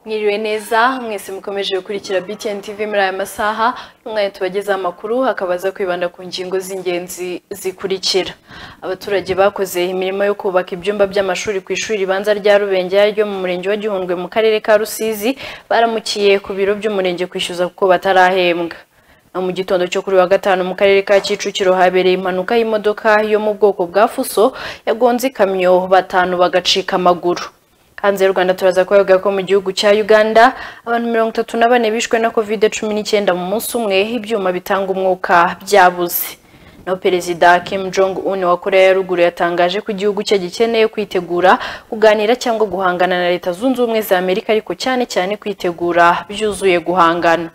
mwiriwe neza mwese mukomeje gukurikira BTN TV muri aya masaha umwanya tubagezaho amakuru hakabaza kwibanda ku ngingo z'ingenzi zikurikira abaturage bakoze imirimo yo kubaka ibyumba by'amashuri ku ishuri ribanza rya Rubenge ryo mu murenge wa Gihundwe mu karere ka Rusizi baramukiye ku biro by'umurenge kwishyuza kuko batarahembwa Na mu gitondo cyo kuri wa gatanu mu karere ka Kicukiro habereye impanuka y'imodoka yo mu bwoko bwa fuso yagonze ikamyo batanu bagacika amaguru hanze y'u Rwanda turaza kuvuga ko mu gihugu cya Uganda abantu mirongo itatu na bane bishwe na covid cumi n'icyenda mu munsi umwe ibyuma bitanga umwuka byabuze naho perezida Kim Jong Un wa Korea ya ruguru yatangaje ko igihugu cye gikeneye kwitegura kuganira cyangwa guhangana na Leta Zunze Ubumwe za Amerika ariko cyane cyane kwitegura byuzuye guhangana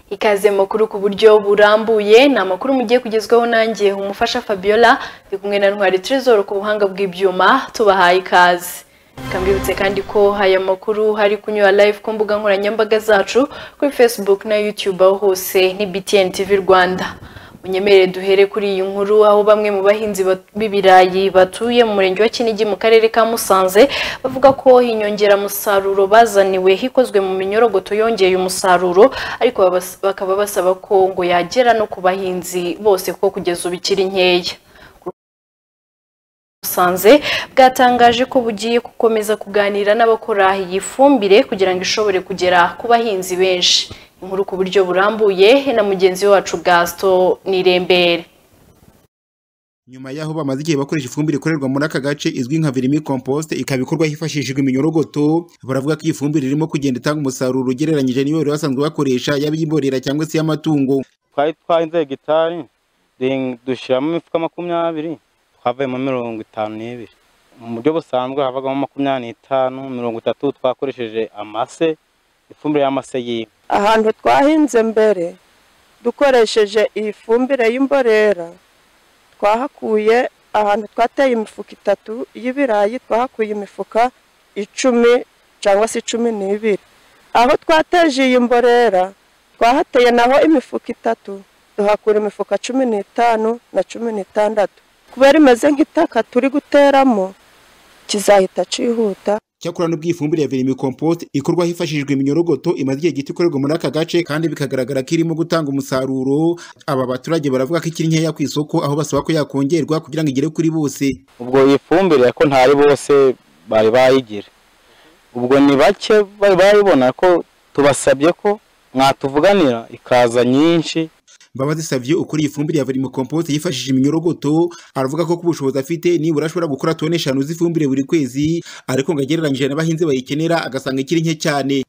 ikaze makuru ku buryo burambuye ni amakuru mugiye kugezwaho nanjye umufasha Fabiola ndi kumwe na Ntwari Trezor ku buhanga bw'ibyuma tubahaye ikaze kambibutse kandi ko aya makuru hari kunyura live ku mbuga nkoranyambaga zacu kuri Facebook na YouTube aho hose ni BTN TV Rwanda unyemere duhere kuri iyi nkuru aho bamwe mu bahinzi b'ibirayi batuye mu murenge wa Kinigi mu karere ka Musanze bavuga ko inyongeramusaruro bazaniwe hikozwe mu minyorogoto yongeye umusaruro ariko babas- bakaba basaba ko ngo yagera no ku bahinzi bose kuko kugeza ubu ikiri nkeya Musanze bwatangaje ko bugiye gukomeza kuganira n'abakora iyi fumbire kugira ngo ishobore kugera ku bahinzi benshi inkuru ku buryo burambuye na mugenzi wacu Gaston Nirembere nyuma y'aho bamaze igihe bakoresha ifumbire ikorerwa muri aka gace izwi nka vermi compost ikaba ikorwa hifashishijwe iminyorogoto baravuga ko iyi fumbire irimo kugenda itanga umusaruro ugereranyije n'iyo bari basanzwe bakoresha yaba iy'imborera cyangwa se iy'amatungo twari twahinze hegitari duhing- dushyiramo imifuka makumyabiri twavuyemo mirongo itanu n'ibiri mu buryo busanzwe havagamo makumyabiri n'itanu mirongo itatu twakoresheje amase ifumbire y'amase y'inka ahantu twahinze mbere dukoresheje iyi fumbire y'imborera twahakuye ahantu twateye imifuka itatu y'ibirayi twahakuye imifuka icumi cyangwa se cumi n'ibiri aho twateje iyi mborera twahateye naho imifuka itatu duhakura imifuka cumi n'itanu na cumi n'itandatu kubera imeze nk'itaka turi guteramo kizahita cihuta cyakora n'ubwo iyi fumbire ya vermi compost ikorwa hifashishijwe iminyorogoto imaze igihe gito ikorerwa muri aka gace kandi bikagaragara ko irimo gutanga umusaruro aba baturage baravuga ko ikiri nkeya ku isoko aho basaba ko yakongerwa kugira ngo igere kuri bose ubwo iyi fumbire ko ntari bose bari bayigira ubwo ni bake bari bayibona ko tubasabye ko mwatuvuganira ikaza nyinshi Mbabazi Savio ukuriye ifumbire ya Vermi Compost yifashishije iminyorogoto aravuga ko kubushobozi afite nibura ashobora gukora tone eshanu z'ifumbire buri kwezi ariko ngo agereranyije n'abahinzi bayikenera agasanga ikiri nke cyane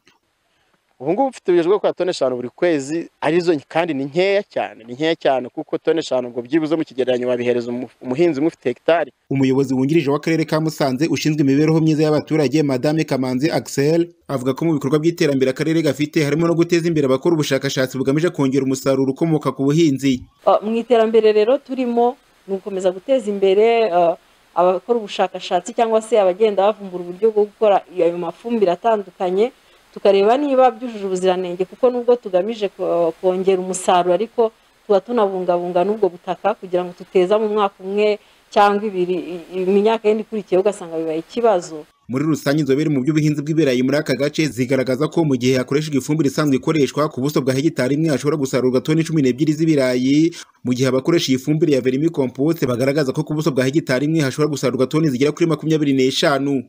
ubu ngubu mfite ubushobozi bwo gukora tone eshanu buri kwezi arizo nke- kandi ni nkeya cyane ni nkeya cyane kuko tone eshanu ngo byibuze mu kigereranyo wabihereza umu- umuhinzi umwe ufite hegitari umuyobozi wungirije w'akarere ka Musanze ushinzwe imibereho myiza y'abaturage Madame Kamanzi Axel avuga ko mu bikorwa by'iterambere akarere gafite harimo no guteza imbere abakora ubushakashatsi bugamije kongera umusaruro ukomoka ku buhinzi Ah, mu iterambere rero turimo ni ugukomeza guteza imbere ah, abakora ubushakashatsi cyangwa se abagenda bavumbura uburyo bwo gukora ayo mafumbire atandukanye tukareba niba byujuje ubuziranenge kuko nubwo tugamije ko- kongera umusaruro ariko tuba tunabungabunga n'ubwo butaka kugira ngo tuteza mu mwaka umwe cyangwa ibiri i- i- mu myaka yindi ikurikiyeho ugasanga bibaye ikibazo muri rusange inzobere mu by'ubuhinzi bw'ibirayi muri aka gace zigaragaza ko mu gihe hakoreshejwe ifumbire isanzwe ikoreshwa ku buso bwa hegitari imwe hashobora gusarurwa toni cumi n'ebyiri z'ibirayi mu gihe abakoresha iyi fumbire ya vermi compost bagaragaza ko ku buso bwa hegitari imwe hashobora gusarurwa toni zigera kuri makumyabiri n'eshanu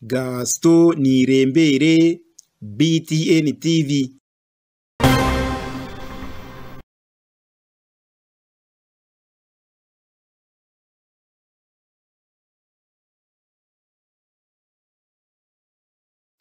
gasito nirembere btn tv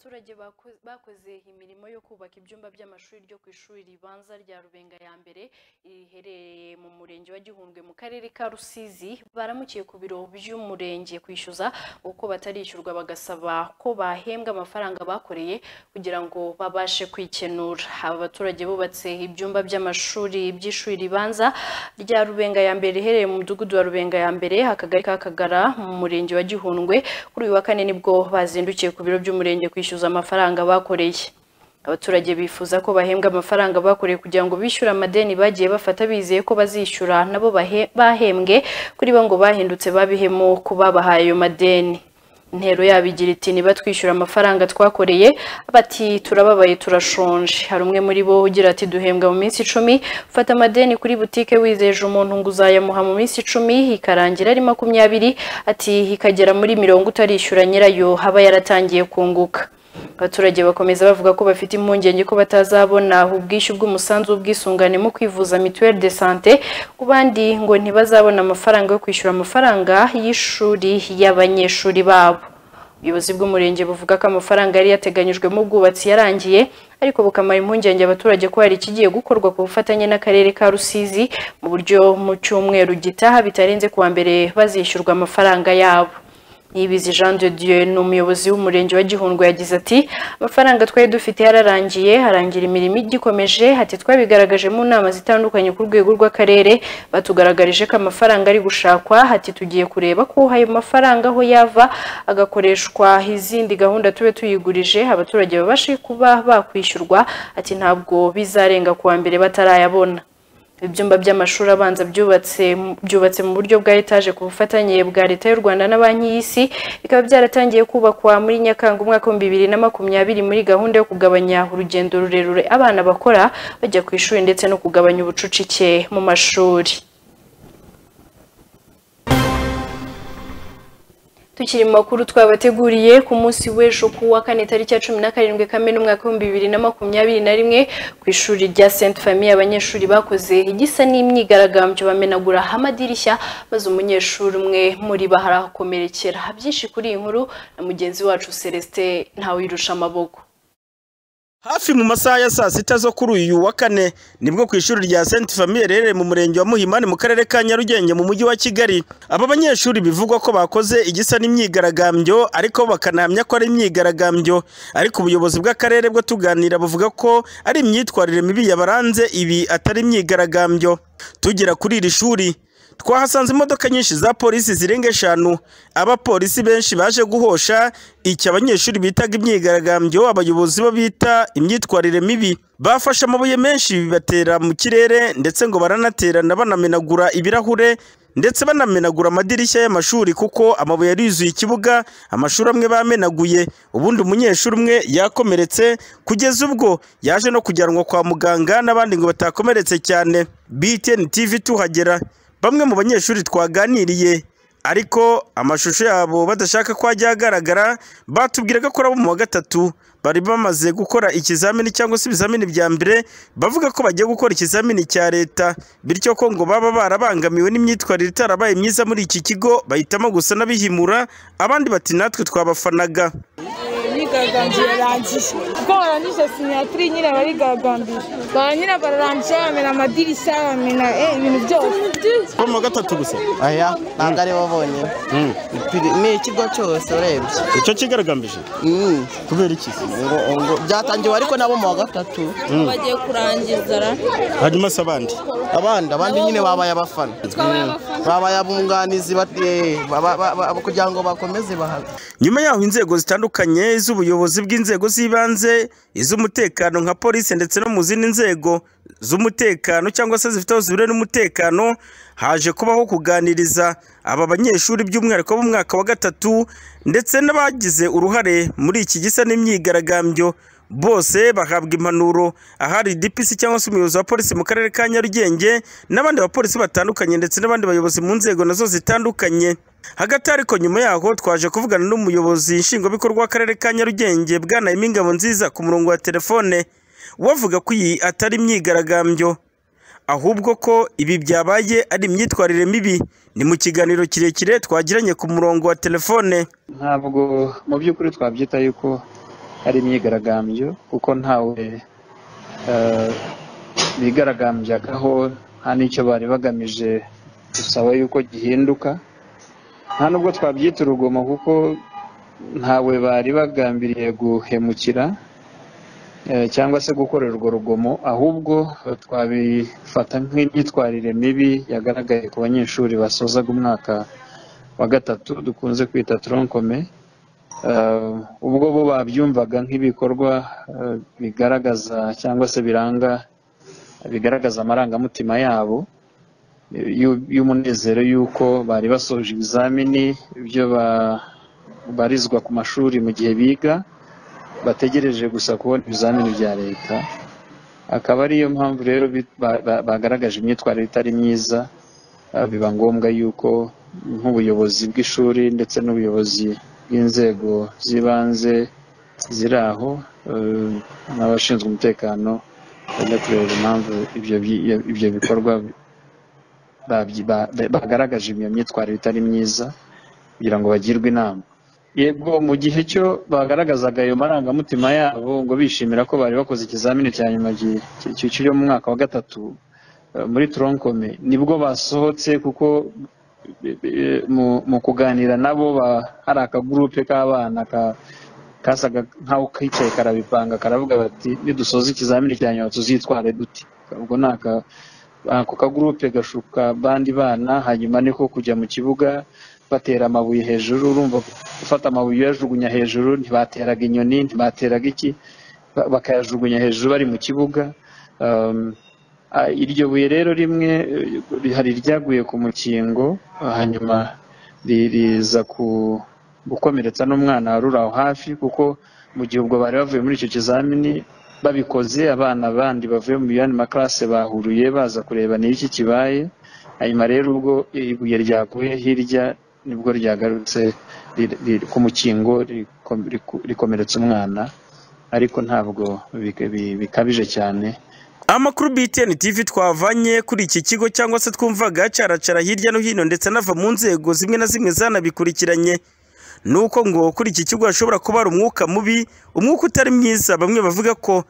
abaturage bako- bakoze imirimo yo kubaka ibyumba by'amashuri ryo ku ishuri ribanza rya rubenga ya mbere riherereye mu murenge wa gihundwe mu karere ka rusizi baramukiye ku biro by'umurenge kwishyuza uko batarishyurwa bagasaba ko bahembwa amafaranga bakoreye kugira ngo babashe kwikenura aba baturage bubatse ibyumba by'amashuri by'ishuri ribanza rya rubenga ya mbere riherereye mu mudugudu wa rubenga ya mbere akagari ka kagara mu murenge wa gihundwe kuri uyu wa kane nibwo bazindukiye ku biro by'umurenge kwishyuza amafaranga bakoreye abaturage bifuza ko bahembwa amafaranga bakoreye kugira ngo bishyure amadeni bagiye bafata bizeye ko bazishyura nabo bahe- bahembwe kuri bo ngo bahindutse babihemo ku babahaye ayo madeni intero yabo igira iti niba twishyura amafaranga twakoreye bati turababaye turashonje hari umwe muri bo ugira ati duhembwa mu minsi icumi fata amadeni kuri butike wizeje umuntu ngo uzayamuha mu minsi icumi ikarangira ari makumyabiri ati ikagera muri mirongo utarishyura nyirayo haba yaratangiye kunguka abaturage bakomeza bavuga ko bafite impungenge ko batazabona ubwishyu bw'umusanzu w'ubwisungane mu kwivuza mituweli de sante ku bandi ngo ntibazabona amafaranga yo kwishyura amafaranga y'ishuri y'abanyeshuri babo ubuyobozi bw'umurenge buvuga ko amafaranga yari yateganyijwe mu bwubatsi yarangiye ariko bukamara impungenge abaturage ko hari ikigiye gukorwa ku bufatanye n'akarere ka rusizi mu buryo mu cyumweru gitaha bitarenze kuwa mbere bazishyurwa amafaranga yabo Niyibizi Jean de Dieu ni umuyobozi w'umurenge wa Gihundwe yagize ati amafaranga twari dufite yararangiye harangira imirimo igikomeje ati twabigaragaje mu nama zitandukanye ku rwego rw'akarere batugaragarije ko amafaranga ari gushakwa ati tugiye kureba ko ayo mafaranga aho yava agakoreshwa izindi gahunda tube tuyigurije abaturage babashe kuba bakwishyurwa ati ntabwo bizarenga kuwa mbere batarayabona ibyumba by'amashuri abanza byubatse byubatse mu buryo bwa etaje ku bufatanye bwa leta y'u rwanda na banki y'isi bikaba byaratangiye kubakwa muri nyakanga umwaka w'ibihumbi bibiri na makumyabiri muri gahunda yo kugabanya urugendo rurerure abana bakora bajya ku ishuri ndetse no kugabanya ubucucike mu mashuri tukiri mu makuru twabateguriye ku munsi w'ejo ku wa kane tariki ya cumi na karindwi kamena umwaka w'ibihumbi bibiri na makumyabiri na rimwe ku ishuri rya Sainte Famille abanyeshuri bakoze igisa n'imyigaragambyo bamenagura amadirishya maze umunyeshuri umwe muri bo arahakomerekera byinshi kuri iyi nkuru na mugenzi wacu Celestin ntawirusha amaboko hafi mu masaha ya saa sita zo kuri uyu wa kane nibwo ku ishuri rya Sainte Famille riherereye mu murenge wa Muhimani mu karere ka Nyarugenge mu mujyi wa Kigali aba banyeshuri bivugwa ko bakoze igisa n'imyigaragambyo ariko bakanahamya ko ari imyigaragambyo ariko ubuyobozi bw'akarere bwo tuganira buvuga ko ari imyitwarire mibi yabaranze ibi atari imyigaragambyo tugera kuri iri shuri twahasanze imodoka nyinshi za polisi zirenga eshanu abapolisi benshi baje guhosha icyo abanyeshuri bitaga imyigaragambyo abayobozi bo bita imyitwarire mibi bafashe amabuye menshi bibatera mu kirere ndetse ngo baranaterana banamenagura ibirahure ndetse banamenagura amadirishya y'amashuri kuko amabuye yuzuye ikibuga amashuri amwe bamenaguye ubundi umunyeshuri umwe yakomeretse kugeza ubwo yaje no kujyanwa kwa muganga n'abandi ngo batakomeretse cyane BTN TV tuhagera bamwe mu banyeshuri twaganiriye ariko amashusho yabo badashaka ko ajya agaragara batubwiraga ko arabo mu wa gatatu bari bamaze gukora ikizamini cyangwa se ibizamini bya mbere bavuga ko bagiye gukora ikizamini cya leta bityo ko ngo baba barabangamiwe n'imyitwarire itarabaye myiza muri iki kigo bahitamo gusa n'abihimura abandi bati natwe twabafanaga imyigaragambyo yarangiye kuko barangije sinyatiri nyine barigagambira ba nyine bararangije bamena amadirishya bamena ibintu byose bo mu wa gatatu gusa aya ntabwo ari bo bonyine ni ikigo cyose urebye icyo kigaragambije Mm. kubera iki ngo ngo byatangiwe ariko nabo mu wa gatatu bagiye kurangiza ra hanyuma se abandi abandi abandi nyine babaye abafana Mm. babaye abunganizi bat- eh, ba- ba- ba- kugira ngo bakomeze bahave nyuma yaho inzego zitandukanye iz'ubuyobozi bw'inzego z'ibanze iz'umutekano nka polisi ndetse no mu zindi nzego z'umutekano cyangwa se zifite aho zihuriye n'umutekano haje kubaho kuganiriza aba banyeshuri by'umwihariko bo mu mwaka wa gatatu ndetse n'abagize uruhare muri iki gisa n'imyigaragambyo bose bahabwa impanuro ahari DPC cyangwa se umuyobozi wa polisi mu karere ka Nyarugenge n'abandi bapolisi batandukanye ndetse n'abandi bayobozi mu nzego nazo zitandukanye hagati ariko nyuma yaho twaje kuvugana n'umuyobozi nshingwabikorwa w'akarere ka Nyarugenge bwanaye ingabo nziza ku murongo wa telefone wavuga ko iyi atari imyigaragambyo ahubwo ko ibi byabaye ari imyitwarire mibi ni mu kiganiro kirekire twagiranye ku murongo wa telefone ntabwo mu by'ukuri twabyita yuko ari imyigaragambyo kuko ntawe eh, bigaragambyaho nta n'icyo bari bagamije gusaba yuko gihinduka nta nubwo twabyita urugomo kuko ntawe bari bagambiriye guhemukira eh, cyangwa se gukorera urwo rugomo ahubwo twabifata nk'imyitwarire mibi yagaragaye ku banyeshuri basozaga umwaka wa gatatu dukunze kwita tronkome Eh, ubwo bo babyumvaga nk'ibikorwa eh, bigaragaza cyangwa se biranga bigaragaza amarangamutima yabo eh, y'u- y'umunezero y'uko bari basoje ibizamini ibyo ba- barizwa ku mashuri mu gihe biga bategereje gusa kubona ibizamini bya leta akaba ariyo mpamvu rero bi- ba- ba- bagaragaje imyitwarire itari myiza ah, biba ngombwa yuko nk'ubuyobozi bw'ishuri ndetse n'ubuyobozi bw'inzego z'ibanze ziri aho eh, n'abashinzwe umutekano bajya kureba impamvu ibyo bi- ibyo bikorwa babyi- ba- ba- bagaragaje iyo myitwarire itari myiza kugira ngo bagirwe inama yego mu gihe cyo bagaragazaga ayo marangamutima yabo ngo bishimira ko bari bakoze ikizamini cya nyuma gi- ki- ki- cyo mu mwaka wa gatatu eh, muri toronkome nibwo basohotse kuko eh, eh, mu- mu kuganira nabo ba- hari akagurupe k'abana ka- kasaga nk'aho kicaye karabipanga karavuga bati nidusoza ikizamini cya nyuma tuzitware dute ubwo ni aka ako kagurupe gashuka bandi bana hanyuma niko kujya mu kibuga batera amabuye hejuru urumva gufata amabuye uyajugunya hejuru ntibateraga inyoni ntibateraga iki ba- bakayajugunya hejuru bari mu kibuga Um, ah, iryo buye rero rimwe eh, hari iryaguye ku mukingo ah, hanyuma ri- riza ku gukomeretsa n'umwana wari uri aho hafi kuko mu gihe ubwo bari bavuye muri icyo kizamini babikoze abana bandi bavuye mu yandi makarase bahuruye baza kureba ni iki kibaye hanyuma rero ubwo ibuye ryaguye hirya nibwo ryagarutse ri- ri- ku mukingo riko- riku- rikomeretsa umwana ariko ntabwo bik- bi- bikabije cyane amakuru btn tv twavanye kuri iki kigo cyangwa se twumvaga acaracara hirya no hino ndetse anava mu nzego zimwe na zimwe zanabikurikiranye ni uko ngo kuri iki kigo hashobora kuba hari umwuka mubi umwuka utari mwiza bamwe bavuga ko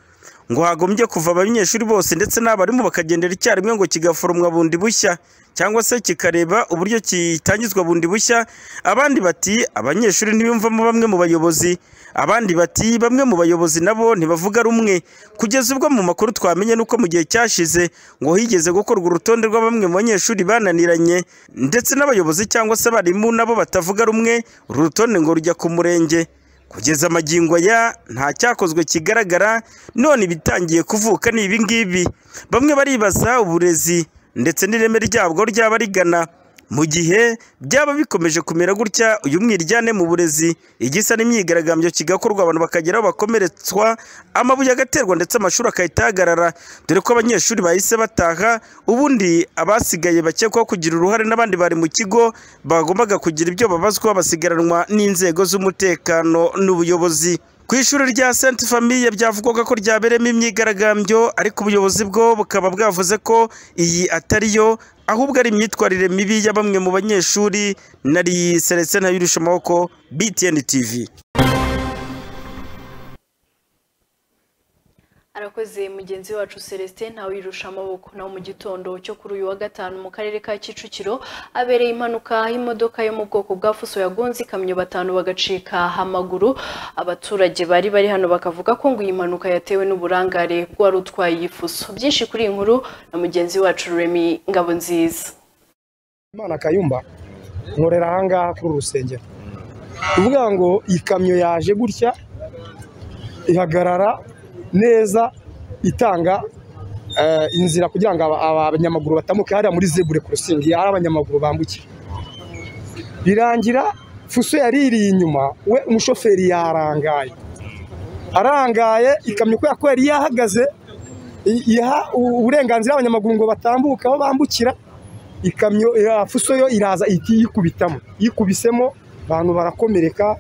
ngo hagombye kuva abanyeshuri bose ndetse n'abarimu bakagendera icyarimwe ngo kigaforomwa bundi bushya cyangwa se kikareba uburyo kitangizwa bundi bushya abandi bati abanyeshuri ntibiyumvamo bamwe mu bayobozi abandi bati bamwe mu bayobozi nabo ntibavuga rumwe kugeza ubwo mu makuru twamenye nuko mu gihe cyashize ngo higeze gukorwa urutonde rwa bamwe mu banyeshuri bananiranye ndetse n'abayobozi cyangwa se abarimu nabo batavuga rumwe uru rutonde ngo rujya ku murenge kugeza amagingo aya nta cyakozwe kigaragara none ibitangiye kuvuka ni ibi ngibi bamwe baribaza uburezi ndetse n'ireme ryabwo ryaba rigana mu gihe byaba bikomeje kumera gutya uyu mwiryane mu burezi igisa n'imyigaragambyo kigakorwa abantu bakagera aho bakomeretswa amabuye agaterwa ndetse amashuri agahita ahagarara dore ko abanyeshuri bahise bataha ubundi abasigaye bakekwaho kugira uruhare n'abandi bari mu kigo bagombaga kugira ibyo babazwa basigaranwa n'inzego z'umutekano n'ubuyobozi ku ishuri rya Sainte Famille byavugwaga ko ryabereyemo imyigaragambyo ariko ubuyobozi bwo bukaba bwavuze ko iyi atari yo ahubwo ari imyitwarire mibi ya bamwe mu banyeshuri nari seretse ntayirusha amaboko BTN TV arakoze mugenzi wacu celestin ntawe wirusha amaboko naho mu gitondo cyo kuri uyu wa gatanu mu karere ka kicukiro abereye impanuka y'imodoka yo mu bwoko bwa fuso yagonze ikamyo batanu bagacika amaguru abaturage bari bari hano bakavuga ko ngo iyi mpanuka yatewe n'uburangare bw'uwari utwaye iyi fuso byinshi kuri iyi nkuru na mugenzi wacu remy ngabonziza imana kayumba nkorera ahangaha kuri uru rusengero kuvuga ngo ikamyo yaje gutya ihagarara neza itanga eh, inzira kugira ngo aba- aba- abanyamaguru batambuke hariya muri zebure kurusingi hari abanyamaguru bambukira birangira fuso yari iri inyuma we umushoferi yarangaye arangaye ikamyo kubera ko yari yahagaze i- iha u- uburenganzira abanyamaguru ngo batambuke aho bambukira ikamyo ya fuso yo iraza ihita iyikubitamo yikubisemo abantu barakomereka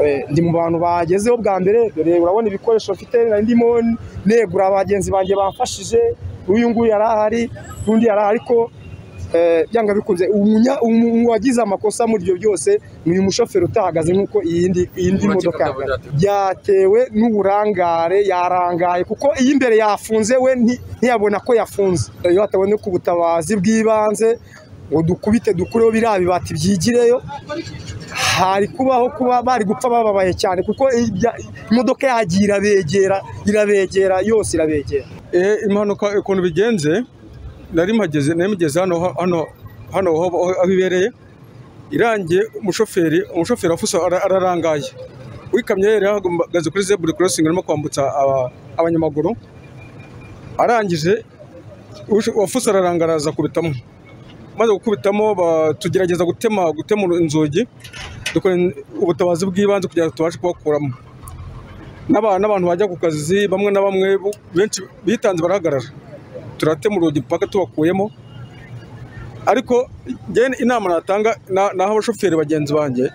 eh, ndi mu bantu bagezeho bwa mbere dore urabona ibikoresho mfite nari ndimo negura bagenzi banjye bamfashije uyu nguyu yari ahari n'undi yari ahari ariko eh, byanga bikunze umunya- umu- umu- uwagize amakosa muri ibyo byose ni uyu mushoferi utahagaze nk'uko iyindi iyindi modoka yahagaze. byatewe n'uburangare yarangaye kuko iyi imbere yafunze we nti- ntiyabona ko yafunze iyo hataboneka ubutabazi bw'ibanze ngo dukubite dukureho biriya bibati byigireyo hari kubaho kuba bari gupfa bababaye cyane kuko ibya- imodoka yagiye irabegera irabegera yose irabegera Eh, impanuka ukuntu bigenze nari mpageze nari mugeze hano hano hano aho aho ibereye irangiye umushoferi umushoferi afuso ara- ararangaye wikamyo yari ahagaze kuri zebura korosingi arimo kwambutsa aba- abanyamaguru arangije usho- uwafuso ararangara aza kubitamo maze gukubitamo ba- tugerageza gutema gutema inzugi dukora ubutabazi bw'ibanze kugira ngo tubashe kubakuramo N'aba- n'abantu bajya ku kazi bamwe na bamwe bu- benshi bitanze barahagarara turatema urugi mpaka tubakuyemo ariko njyewe inama natanga na- naho abashoferi bagenzi banjye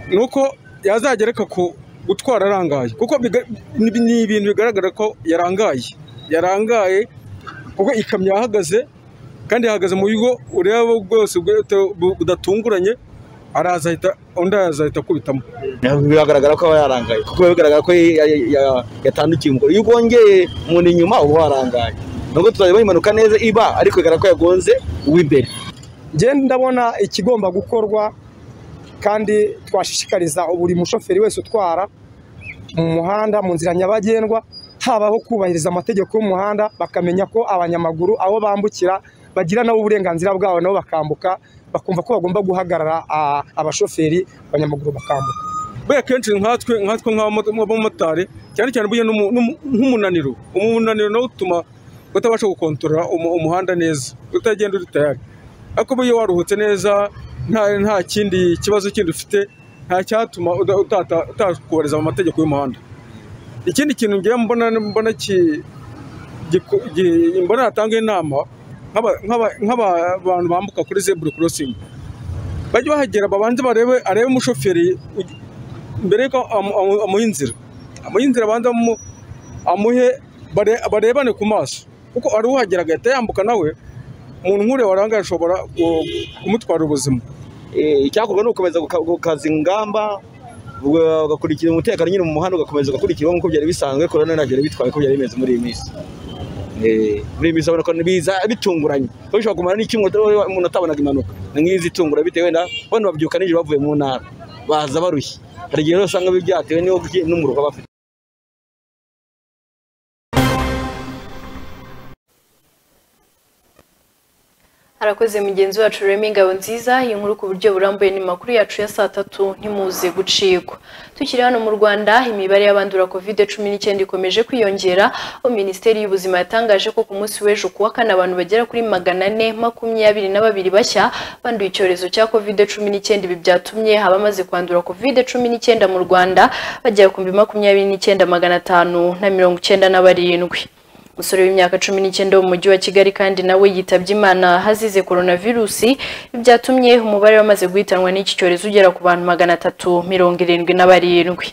ni uko yazagereka ku gutwara arangaye kuko biga- ni ni ibintu bigaragara ko yarangaye yarangaye kuko ikamyo yahagaze kandi yahagaze mu buryo ureba bwose bwete- bu- budatunguranye araza ahita undi araza ahita akubitamo biragaragara ko aba yarangaye kuko biba bigaragara ko ya- ya- ya- yatandikiye umugore iyo ubongeye umuntu inyuma uba warangaye nubwo tuzajya impanuka neza iba ariko bigaragara ko yagonze uw'imbere ngende ndabona ikigomba gukorwa kandi twashishikariza buri mushoferi wese utwara mu muhanda mu nzira nyabagendwa habaho kubahiriza amategeko y'umuhanda bakamenya ko abanyamaguru aho bambukira bagira nabo uburenganzira bwabo nabo bakambuka bakumva ko bagomba guhagarara ah, abashoferi abanyamaguru bakambuka buriya kenshi nkatwe nkatwe nk'abamo- nk'abamotari cyane cyane buriya n'umu- n'umu- nk'umunaniro umunaniro nawo utuma utabasha gukontorora umu- umuhanda neza utagenda uri tayari ariko buriya iyo waruhutse neza nta nta kindi kibazo kindi ufite nta cyatuma uda- utata- utakubahiriza amategeko y'umuhanda ikindi kintu ngewe mbona mbona ki- giku- gi- mbona natanga inama nk'aba- nk'aba- nk'abantu bambuka kuri zebura korosingi bajye bahagera babanze barebe arebe umushoferi ugi- mbere yuko amu- amu- amuha inzira amuha inzira abanza amu- amuhe bare- barebane ku maso kuko ari uhagera agahita yambuka nawe umuntu nk'uriya waranga ashobora ku- kumutwara ubuzima icyakorwa ni ugukomeza guka- gukaza ingamba uga- ugakurikira umutekano nyine mu muhanda ugakomeza ugakurikira nk'uko byari bisanzwe korona ntabyo yari bitwaye uko byari bimeze muri iyi minsi Eh, muri iyi minsi urabona ko biza bitunguranye kuko bishobora kumara n'icyumweru utari- umuntu atabonaga impanuka ni nk'izi itungura bitewe na bano babyuka nijoro bavuye mu ntara baza barushye hari igihe rero usanga byatewe n'uwo- n'umuriro baba bafite harakoze mugenzi wacu remy ingabo nziza iyi nkuru ku buryo burambuye ni makuru yacu ya saa tatu ntimuze gucikwa tukiri hano mu rwanda imibare y'abandura covid cumi n'icyenda ikomeje kwiyongera aho minisiteri y'ubuzima yatangaje ko ku munsi w'ejo kuwa kane abantu bagera kuri magana ane makumyabiri na babiri bashya banduye icyorezo cya covid cumi n'icyenda ibi byatumye abamaze kwandura covid cumi n'icyenda mu rwanda bagera ku bihumbi makumyabiri n'icyenda magana atanu na mirongo icyenda na barindwi umusore w'imyaka cumi n'icyenda wo mu mujyi wa kigali kandi nawe yitabye imana hazize coronavirusi byatumye umubare wamaze guhitanwa n'iki cyorezo ugera ku bantu magana atatu mirongo irindwi na barindwi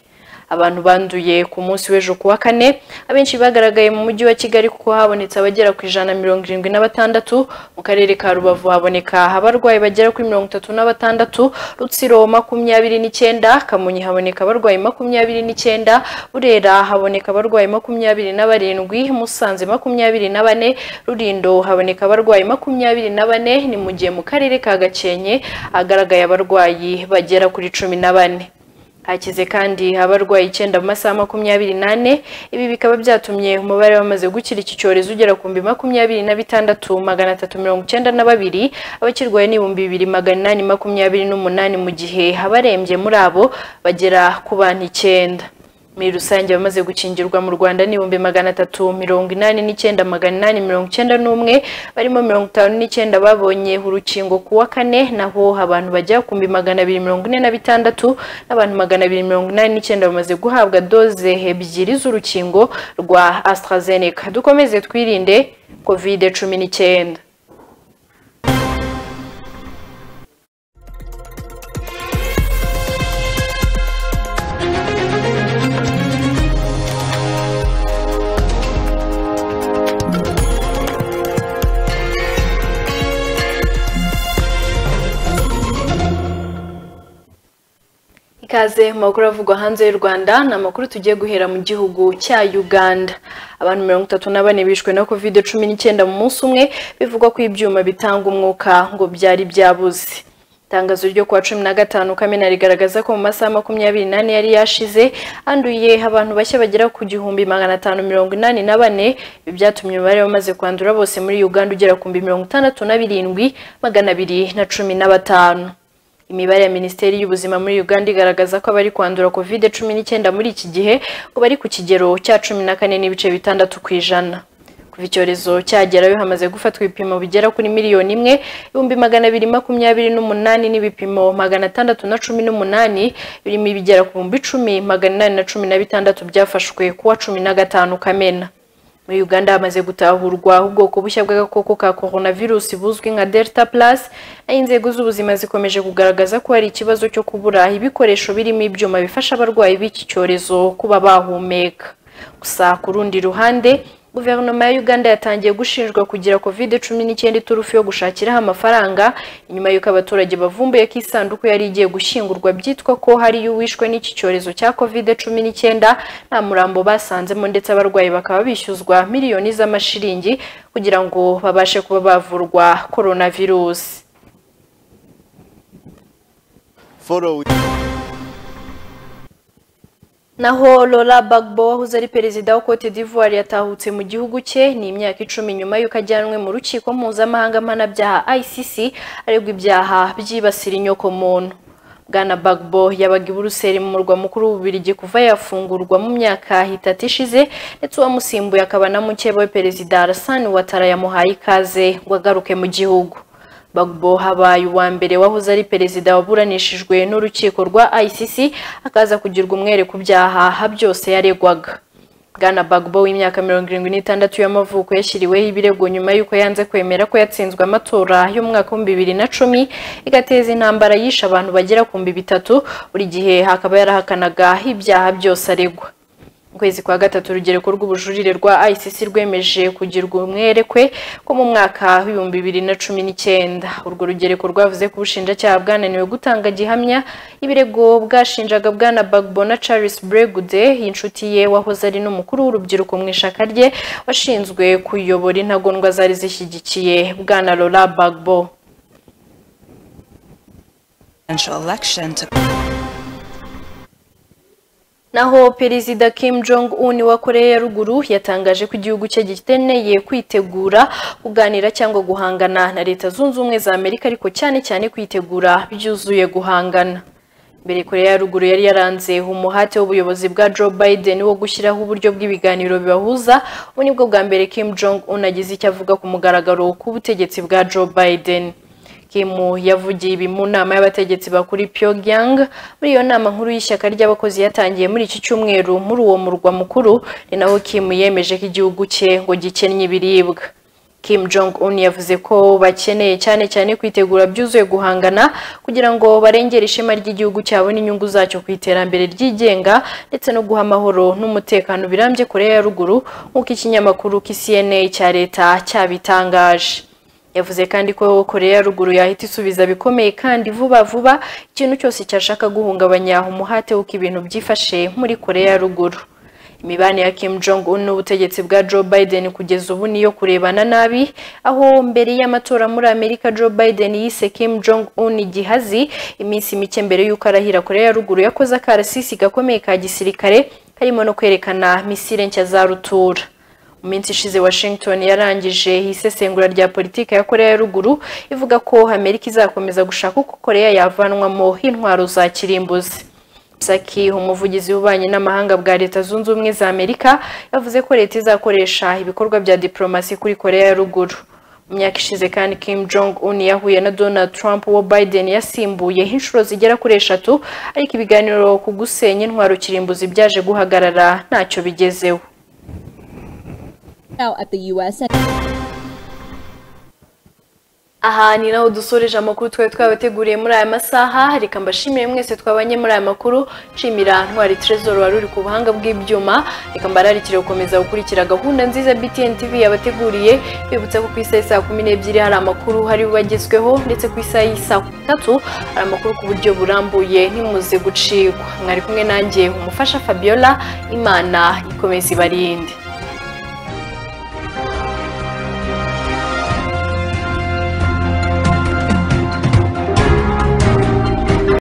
abantu banduye ku munsi w'ejo ku wa kane abenshi bagaragaye mu mujyi wa kigali kuko habonetse abagera ku ijana na mirongo irindwi na batandatu mu karere ka rubavu haboneka abarwayi bagera kuri mirongo itatu na batandatu rutsiro makumyabiri n'icyenda kamonyi haboneka abarwayi makumyabiri n'icyenda burera haboneka abarwayi makumyabiri na barindwi musanze makumyabiri na bane rurindo haboneka abarwayi makumyabiri na bane ni mu gihe mu karere ka gakenke hagaragaye abarwayi bagera kuri cumi na bane hakize kandi abarwaye icyenda mu masaha makumyabiri n'ane ibi bikaba byatumye umubare wamaze gukira iki cyorezo ugera ku bihumbi makumyabiri na bitandatu magana atatu mirongo icyenda na babiri abakirwaye ni ibihumbi bibiri magana inani makumyabiri n'umunani mu gihe abarembye muri abo bagera ku bantu icyenda muri rusange abamaze gukingirwa mu rwanda ni ibihumbi magana atatu mirongo inani n'icyenda magana inani mirongo icyenda n'umwe barimo mirongo itanu n'icyenda babonye urukingo ku wa kane naho abantu bajya ku bihumbi magana abiri mirongo ine na bitandatu n'abantu magana abiri mirongo inani n'icyenda bamaze guhabwa doze ebyiri z'urukingo rwa AstraZeneca dukomeze twirinde kovide cumi n'icyenda Ikaze mu makuru avugwa hanze y'u Rwanda ni amakuru tugiye guhera mu gihugu cya Uganda. Abantu mirongo itatu na bane bishwe na covid cumi n'icyenda mu munsi umwe bivugwa ko ibyuma bitanga umwuka ngo byari byabuze. Itangazo ryo kuwa cumi na gatanu Kamena rigaragaza ko mu masaha makumyabiri n'ane yari yashize handuye abantu bashya bagera ku gihumbi magana atanu mirongo inani na bane ibi byatumye umubare wamaze kwandura bose muri Uganda ugera ku bihumbi mirongo itandatu na birindwi magana abiri na cumi na batanu. Imibare ya Minisiteri y'Ubuzima muri Uganda igaragaza ko abari kwandura covid cumi n'icyenda muri iki gihe ngo bari ku kigero cya cumi na kane n'ibice bitandatu ku ijana kuva icyorezo cyagerayo hamaze gufatwa ibipimo bigera kuri miliyoni imwe ibihumbi magana abiri makumyabiri n'umunani n'ibipimo magana atandatu na cumi n'umunani birimo ibigera ku bihumbi icumi magana inani na cumi na bitandatu byafashwe kuwa cumi na gatanu kamena muri uganda hamaze gutahurwa ubwoko bushya bw'agakoko ka coronavirus buzwi nka delta plus naho inzego z'ubuzima zikomeje kugaragaza ko hari ikibazo cyo kubura ibikoresho birimo ibyuma bifasha abarwayi b'iki cyorezo kuba bahumeka gusa ku rundi ruhande guverinoma ya uganda yatangiye gushinjwa kugira covid cumi n'icyenda iturufu yo gushakiraho amafaranga inyuma y'uko abaturage bavumbuye ko isanduku yari igiye gushyingurwa byitwa ko hariyo uwishwe n'iki cyorezo cya covid cumi n'icyenda nta murambo basanzemo ndetse abarwayi bakaba bishyuzwa miliyoni z'amashiringi kugira ngo babashe kuba bavurwa coronavirus naho Laurent Gbagbo wahoze ari perezida wa Cote d'Ivoire yatahutse mu gihugu cye ni imyaka icumi nyuma y'uko ajyanwe mu rukiko mpuzamahanga mpanabyaha ICC aregwa ibyaha byibasira inyokomuntu bwana Gbagbo yabaga i Buruseli mu murwa mukuru w'Ububirigi kuva yafungurwa mu myaka itatu ishize ndetse uwamusimbuye akaba na mukeba we perezida Alassane Ouattara yamuhaye ikaze ngo agaruke mu gihugu Bagbo habaye uwa mbere wahoze ari perezida waburanishijwe n'urukiko rwa ICC akaza kugirwa umwere ku byaha byose yaregwaga Bwana Bagbo w'imyaka mirongo irindwi n'itandatu y'amavuko yashyiriweho ibirego nyuma y'uko yanze kwemera ko yatsinzwe amatora y'umwaka w'ibihumbi bibiri na cumi igateza intambara yishe abantu bagera ku bihumbi bitatu buri gihe hakaba yarahakanaga ibyaha byose aregwa ukwezi kwa gatatu urugereko rw'ubujurire rwa ICC rwemeje kugirwa umwere kwe ko mu mwaka w'ibihumbi bibiri na cumi n'icyenda urwo rugereko rwavuze ko ubushinjacyaha bwananiwe gutanga gihamya ibirego bwashinjaga bwana Bagbo na Charles Bregude inshuti ye wahoze ari n'umukuru w'urubyiruko mu ishaka rye washinzwe kuyobora intagondwa zari zishyigikiye bwana Laurent Gbagbo naho perezida Kim Jong Un wa Korea ya ruguru yatangaje ko igihugu cye gikeneye kwitegura kuganira cyangwa guhangana na leta zunze ubumwe za Amerika ariko cyane cyane kwitegura byuzuye guhangana mbere Korea ya ruguru yari yaranze umuhate w'ubuyobozi bwa Joe Biden wo gushyiraho uburyo bw'ibiganiro bibahuza ubu nibwo bwa mbere Kim Jong Un agize icyo avuga ku mugaragaro k'ubutegetsi bwa Joe Biden Kimu yavugiye ibi mu nama y'abategetsi bakuri Pyongyang muri iyo nama nkuru y'ishyaka ry'abakozi yatangiye muri iki cyumweru muri uwo murwa mukuru ni naho Kim yemeje ko igihugu cye ngo gikennye ibiribwa Kim Jong Un yavuze ko bakeneye cyane cyane kwitegura byuzuye guhangana kugira ngo barengere ishema ry'igihugu cyabo n'inyungu zacyo ku iterambere ryigenga ndetse no guha amahoro n'umutekano birambye Korea ya Ruguru nk'uko ikinyamakuru KCNA cya leta cyabitangaje yavuze kandi ko koreya ya ruguru yahita isubiza bikomeye kandi vuba vuba ikintu cyose cyashaka guhungabanya umuhate w'uko ibintu byifashe muri koreya ya ruguru imibanire ya Kim Jong Un n'ubutegetsi bwa Joe Biden kugeza ubu niyo kurebana nabi aho mbere y'amatora muri Amerika Joe Biden yise Kim Jong Un igihazi iminsi mike mbere y'uko arahira koreya ya ruguru yakoze akarasisi gakomeye ka gisirikare karimo no kwerekana misile nshya za rutura mu minsi ishize washington yarangije isesengura rya politiki ya koreya ya ruguru ivuga ko amerika izakomeza gushaka uko koreya yavanwamo intwaro za kirimbuzi saki umuvugizi w'ububanyi n'amahanga bwa leta zunze ubumwe za amerika yavuze ko leta izakoresha ibikorwa bya diplomasi kuri koreya ya ruguru mu myaka ishize kandi kim jong un yahuye na donald trump wo biden yasimbuye inshuro zigera kuri eshatu ariko ibiganiro ku gusenya intwaro kirimbuzi byaje guhagarara ntacyo bigezeho aha ni naho dusoreje amakuru twari twabateguriye muri aya masaha reka mbashimire mwese twabanye muri aya makuru nshimira ntwari trezor wari uri ku buhanga bw'ibyuma reka mbararikire gukomeza gukurikira gahunda nziza btn tv yabateguriye bibutsa ko ku isaha y'isaa kumi n'ebyiri hari amakuru hari bagezweho ndetse ku isaha y'isaa tatu hari amakuru ku buryo burambuye ntimuze gucikwa mwari kumwe nanjye umufasha fabiola imana ikomeza ibarinde